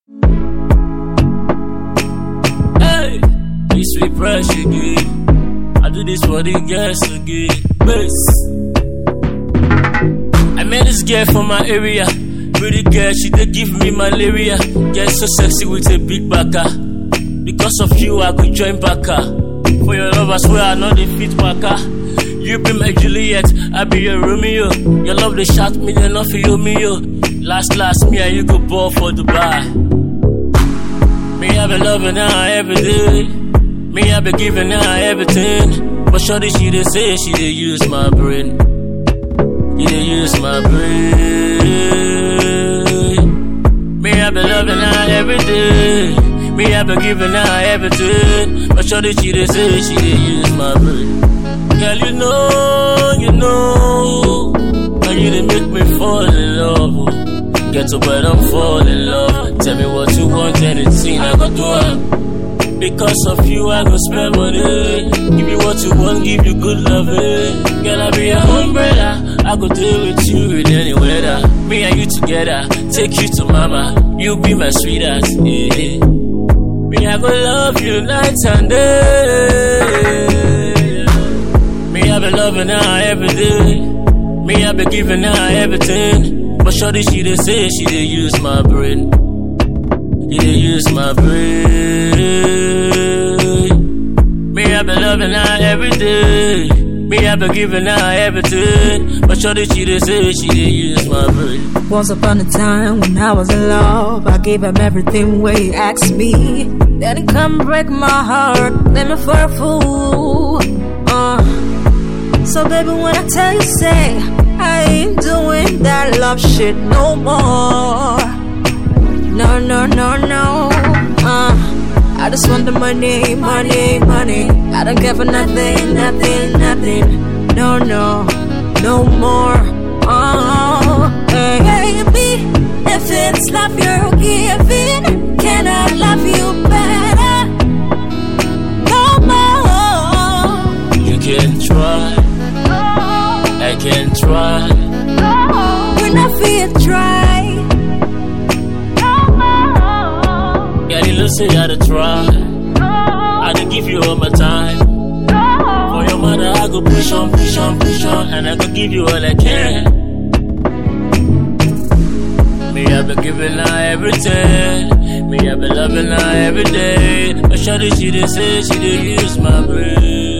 Hey, this sweet fresh again. I do this for the girls again. Bass. I met this girl from my area. Pretty girl, she did give me malaria. Girl so sexy with a big backer. Because of you, I could join backer. For your love, I swear I know the fit backer. You be my Juliet, I be your Romeo. Your love they shot me, they not for you, me yo. Last, last, me and you go ball for Dubai. Me, I be loving her every day. Me, I be giving her everything. But shorty, she dey say she dey use my brain. You dey use my brain. Me, I be loving her every day. Me, I be giving her everything. But shorty, she dey say she dey use my brain. Girl, you know, you know, how you dey make me fall in love. oh. Get to bed, I'm fall in love. Tell me what you want, anything I go do. am. Because of you, I go spend money. Give you what you want, give you good love. eh. Girl, I be your umbrella. I go deal with you in any weather. Me and you together, take you to mama. You be my sweetheart. Yeah. Me, I go love you night and day. Me, I be loving her every day. Me, I be giving her everything. But shorty, she dey say she dey use my brain. You dey use my brain. Me, I be loving her every day. Me, I be giving her everything. But shorty, she dey say she dey use my brain. Once upon a time when I was in love, I gave him everything where he asked me. Then he come break my heart, leave me for a fool. Uh. So baby, when I tell you, say I ain't doing that love shit no more. No, no, no, no. Uh, I just want the money, money, money. I don't care for nothing, nothing, nothing. No, no, no more. Oh, hey. baby, if it's love you're giving, can I love you better? No more. You can try, I can try. When I feel dry. Girl, you look say I to try. I to give you all my time. For your mother, I go push on, push on, push on, and I go give you all I can. Me, I be giving her everything. Me, I be loving her every day. But shawty, she dey say she dey use my brain.